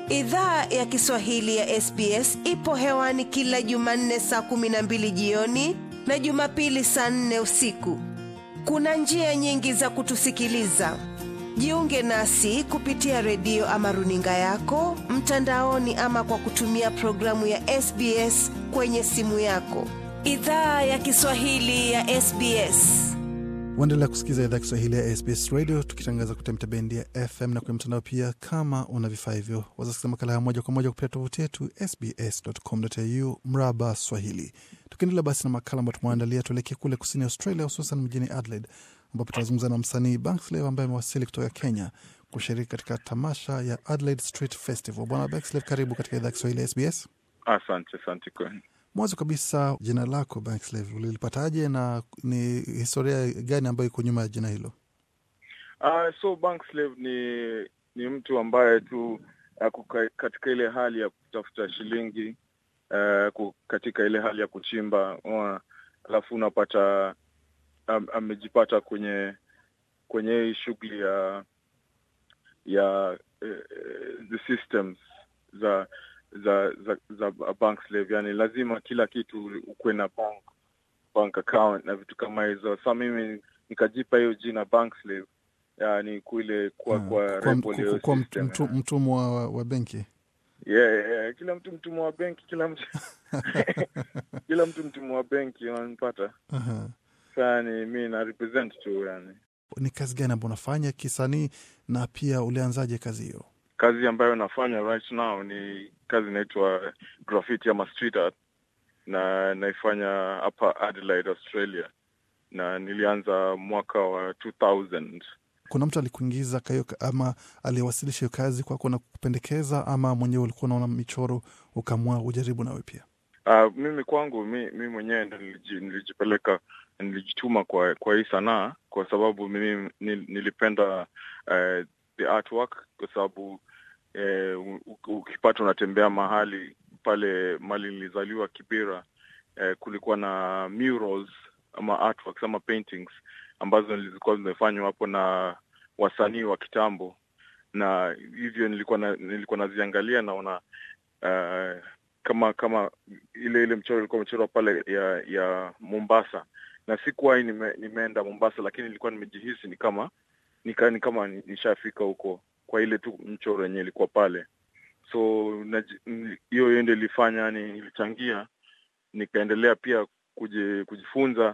Idhaa ya Kiswahili ya SBS ipo hewani kila Jumanne saa kumi na mbili jioni na Jumapili saa nne usiku. Kuna njia nyingi za kutusikiliza. Jiunge nasi kupitia redio ama runinga yako mtandaoni, ama kwa kutumia programu ya SBS kwenye simu yako. Idhaa ya Kiswahili ya SBS. Waendelea kusikiza idhaa Kiswahili ya SBS Radio tukitangaza kupitia mitabendi ya FM na kwenye mtandao pia. Kama una vifaa hivyo, wazasikiza makala ya moja kwa moja kupitia tovuti yetu sbs.com.au mraba Swahili. Tukiendelea basi na makala ambayo tumeandalia, tuelekee kule kusini Australia, hususan mjini Adelaide ambapo tunazungumza na msanii Bankslave ambaye amewasili kutoka Kenya kushiriki katika tamasha ya Adelaide Street Festival. Bwana Bankslave, karibu katika idhaa ya Kiswahili ya SBS. Asante, asante kwenu. Mwanzo kabisa, jina lako Bankslave ulilipataje na ni historia gani ambayo iko nyuma ya jina hilo? Uh, so Bankslave ni ni mtu ambaye tu ako katika ile hali ya kutafuta shilingi uh, katika ile hali ya kuchimba uh, alafu unapata am, amejipata kwenye kwenye hii shughuli ya ya uh, the systems za za za za Bankslave, yani lazima kila kitu ukuwe na bank bank account na vitu kama hizo. Sa mimi nikajipa hiyo jina Bankslave, yani kule kwa kwa kwa mtu, mtumwa wa, wa benki yeah, yeah. Kila mtu mtumwa wa benki, kila mtu kila mtu mtumwa wa benki, unanipata? Aha. Sani mi na represent tu yani. Ni kazi gani ambayo unafanya kisanii na pia ulianzaje kazi hiyo? Kazi ambayo nafanya right now ni kazi inaitwa graffiti ama street art, na naifanya hapa Adelaide, Australia, na nilianza mwaka wa 2000. Kuna mtu alikuingiza kayo ama aliwasilisha hiyo kazi kwako na kupendekeza, ama mwenyewe ulikuwa unaona michoro ukamua ujaribu nawe pia? Uh, mimi kwangu mi, mi mwenyewe ndo niliji, nilijipeleka nilijituma kwa kwa hii sanaa kwa sababu mimi nilipenda uh, the artwork kwa sababu eh, ukipata unatembea mahali pale mali nilizaliwa Kibera, eh, kulikuwa na murals ama artworks ama paintings ambazo zilikuwa zimefanywa hapo na wasanii wa kitambo, na hivyo nilikuwa na, nilikuwa naziangalia naona uh, kama kama ile ile mchoro ilikuwa mchoro pale ya ya Mombasa, na sikuwahi nime, nimeenda Mombasa, lakini nilikuwa nimejihisi ni kama nika, ni kama nishafika huko kwa ile tu mchoro yenyewe ilikuwa pale, so hiyo hiyo ndio ilifanya yani, ilichangia nikaendelea pia kuji, kujifunza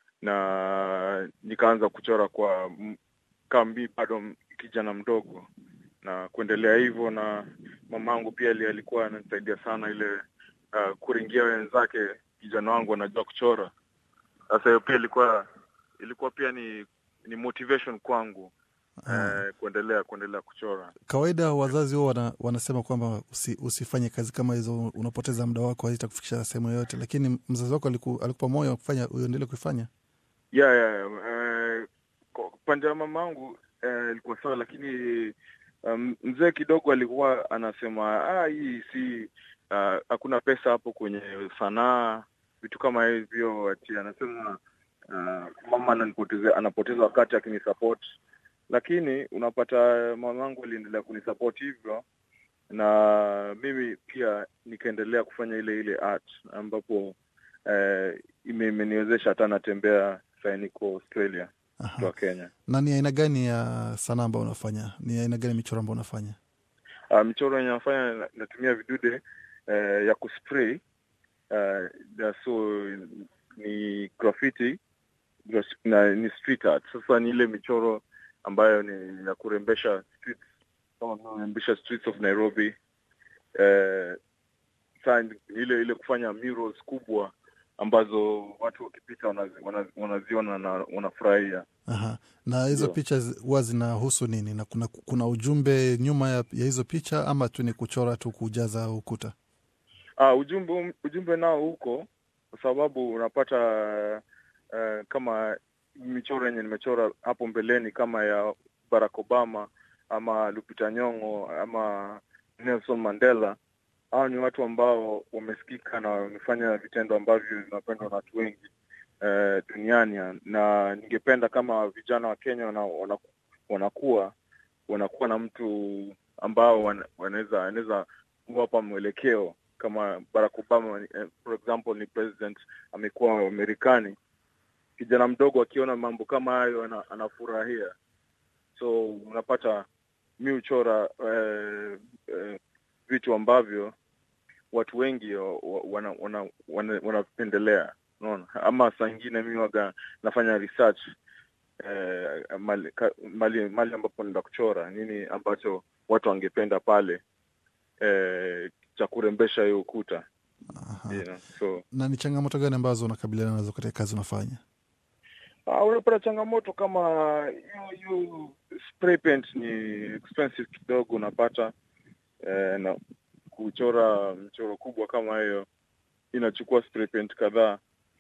na nikaanza kuchora kwa kambi bado kijana mdogo na kuendelea hivyo, na mamangu pia alikuwa ananisaidia sana ile uh, kuringia wenzake, kijana wangu anajua kuchora. Sasa hiyo pia ilikuwa ilikuwa pia ni ni motivation kwangu uh, kuendelea kuendelea kuchora. Kawaida wazazi huo wana, wanasema kwamba usi, usifanye kazi kama hizo, unapoteza muda wako, hazitakufikisha sehemu yoyote, lakini mzazi wako aliku, alikupa moyo wa kufanya uendelee kuifanya? yeah, yeah. Uh, pande ya mama yangu ilikuwa uh, sawa, lakini um, mzee kidogo alikuwa anasema ah, hii si hakuna uh, pesa hapo kwenye sanaa, vitu kama hivyo. Ati anasema uh, mama ananipoteza, anapoteza wakati akinisupport, lakini unapata mama yangu aliendelea kunisupport hivyo, na mimi pia nikaendelea kufanya ile ile art ambapo uh, imeniwezesha hata natembea sasa niko Australia kutoka Kenya. Na ni aina gani ya sanaa ambayo unafanya? Ni aina gani michoro ambayo unafanya? Uh, michoro yenye nafanya natumia vidude uh, ya kuspray uh, so ni graffiti na ni street art. Sasa ni ile michoro ambayo ni ya kurembesha streets, kama kurembesha streets of Nairobi uh, saa ile ile kufanya murals kubwa ambazo watu wakipita wanaziona wanaziona na wanafurahia. Aha. Na hizo picha huwa zinahusu nini, na kuna, kuna ujumbe nyuma ya, ya hizo picha ama tu ni kuchora tu kujaza ukuta? Uh, ujumbe ujumbe nao huko, kwa sababu unapata uh, kama michoro yenye nimechora hapo mbeleni kama ya Barack Obama ama Lupita Nyong'o ama Nelson Mandela hao ni watu ambao wamesikika na wamefanya vitendo ambavyo vinapendwa na watu wengi eh, duniani, na ningependa kama vijana wa Kenya wana, wana, wanakuwa wanakuwa na mtu ambao wana- wanaweza wanaweza kuwapa mwelekeo kama Barack Obama eh, for example ni president amekuwa Marekani, kijana mdogo akiona mambo kama hayo ana, anafurahia. So unapata mi huchora eh, eh, vitu ambavyo watu wengi wa- wa- wana- wana- wana- wanapendelea unaona, ama saa ingine mi waga nafanya research eh, mali, ka, mali, mali ambapo naenda kuchora nini ambacho watu wangependa pale eh, cha kurembesha hiyo ukuta Aha. you know? so Na ni changamoto gani ambazo unakabiliana nazo katika kazi unafanya? Ah, unapata changamoto kama hiyo hiyo spray paint ni expensive kidogo unapata eh, na kuchora mchoro kubwa kama hiyo inachukua spray paint kadhaa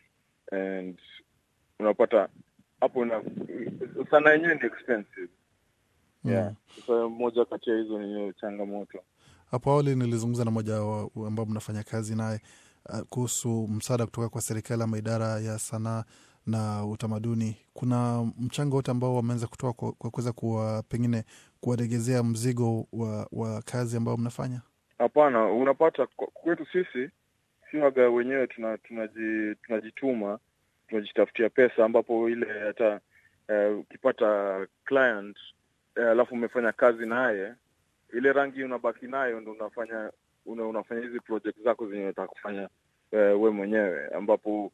and unapata hapo na sana yenyewe ni expensive yeah. So, moja kati ya hizo ni hiyo changamoto Hapo awali nilizungumza na mmoja wa- ambao mnafanya kazi naye uh, kuhusu msaada kutoka kwa serikali ama idara ya sanaa na utamaduni. Kuna mchango wote ambao wameanza kutoa kwa kwa kuweza kuwa pengine kuwaregezea mzigo wa, wa kazi ambao mnafanya? Hapana, unapata kwa- kwetu sisi si waga wenyewe tuna, tunaji, tunajituma tunajitafutia pesa, ambapo ile hata eh, ukipata client eh, alafu umefanya kazi naye, ile rangi unabaki nayo ndo unafanya una, unafanya hizi project zako zenye unataka kufanya eh, we mwenyewe, ambapo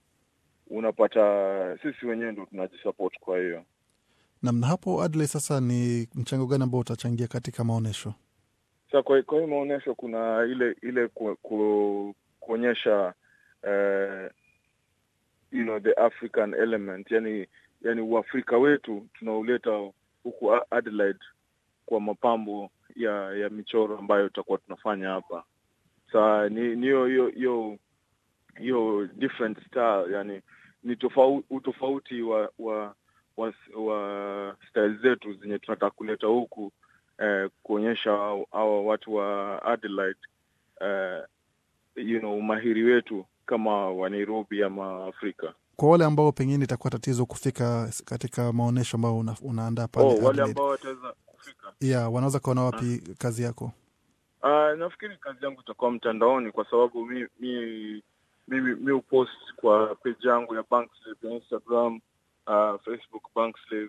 unapata sisi wenyewe ndo tunajisupport. Kwa hiyo Nam, na hapo Adley, sasa ni mchango gani ambao utachangia katika maonyesho? Sa kwa, kwa hiyo maonyesho kuna ile ile ku, ku, kuonyesha uh, you know, the African element, yani yani uafrika wetu tunauleta huku A- Adelaide kwa mapambo ya ya michoro ambayo tutakuwa tunafanya hapa. Sa ni ni hiyo hiyo hiyo hiyo different style, yani ni tofauti utofauti wa wa wa, wa style zetu zenye tunataka kuleta huku eh, kuonyesha hao- hawa watu wa Adelaide eh, you know, umahiri wetu kama wa Nairobi ama Afrika. Kwa wale ambao pengine itakuwa tatizo kufika s- katika maonyesho ambao una, unaandaa pale Oh, wale Adelaide, ambao wataweza kufika. yeah, wanaweza kuona wapi kazi yako? Uh, nafikiri kazi yangu itakuwa mtandaoni kwa sababu mi mi mimi mi upost kwa page yangu ya Bankslave ya Instagram, uh, Facebook Bankslave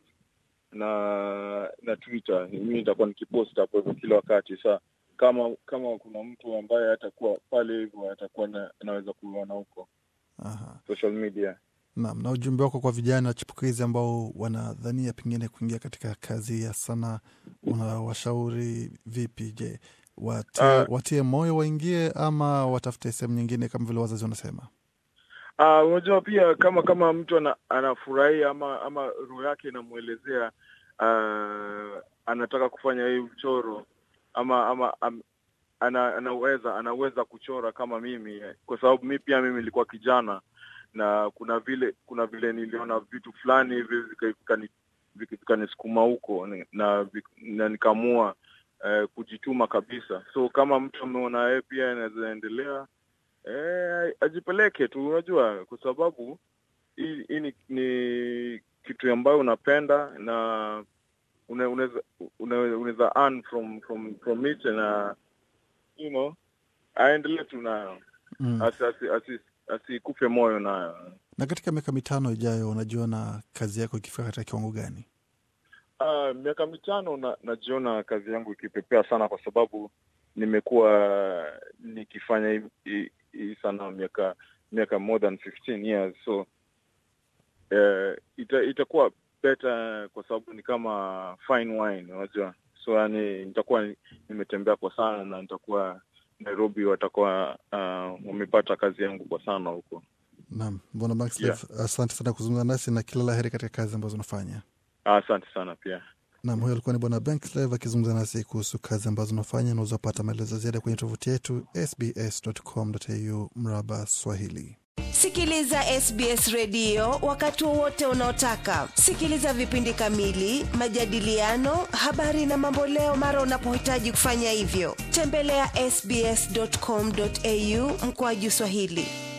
na na Twitter. Mimi nitakuwa nikipost hapo hivyo kila wakati. Sa kama kama kuna mtu ambaye atakuwa pale hivyo atakuwa na, anaweza kuona huko Aha. social media. Naam, na ujumbe wako kwa vijana chipukizi ambao wanadhania pengine kuingia katika kazi ya sanaa, unawashauri vipi? Je, watie, Ah. watie moyo waingie ama watafute sehemu nyingine kama vile wazazi wanasema? Ah, unajua pia kama kama mtu ana, anafurahia ama ama roho yake inamwelezea ah, anataka kufanya hii mchoro ama ama am, ana, anaweza anaweza kuchora kama mimi kwa sababu mi pia mimi nilikuwa kijana na kuna vile kuna vile niliona vitu fulani hivi vika- vikani- vika- vikanisukuma huko ni- na, vik- na nikaamua eh, kujituma kabisa so kama mtu ameona yeye pia anaweza endelea Eh, ajipeleke tu, unajua, kwa sababu hii hii ni, ni kitu ambayo unapenda na una- unaweza una- unaweza earn from from from it na you know aendelee tu nayo Mm. asi asi asi asikufe moyo nayo. Na katika miaka mitano ijayo unajiona kazi yako ikifika katika kiwango gani? Ah, miaka mitano na, najiona kazi yangu ikipepea sana kwa sababu nimekuwa nikifanya hii- hii hii sana miaka miaka more than 15 years so eh, ita, itakuwa better kwa sababu ni kama fine wine unajua so yani nitakuwa ni- nimetembea kwa sana na nitakuwa Nairobi watakuwa uh, wamepata kazi yangu kwa sana huko. Naam, Bwana Bankslave, asante sana kuzungumza nasi na kila la heri katika kazi ambazo unafanya. Ah, Asante sana pia. Nam, huyo alikuwa ni Bwana Bankslave akizungumza nasi kuhusu kazi ambazo unafanya. Unaweza pata maelezo ziada kwenye tovuti yetu sbs.com.au mraba Swahili. Sikiliza SBS redio wakati wowote unaotaka. Sikiliza vipindi kamili, majadiliano, habari na mamboleo mara unapohitaji kufanya hivyo. Tembelea ya sbs.com.au mkoaju Swahili.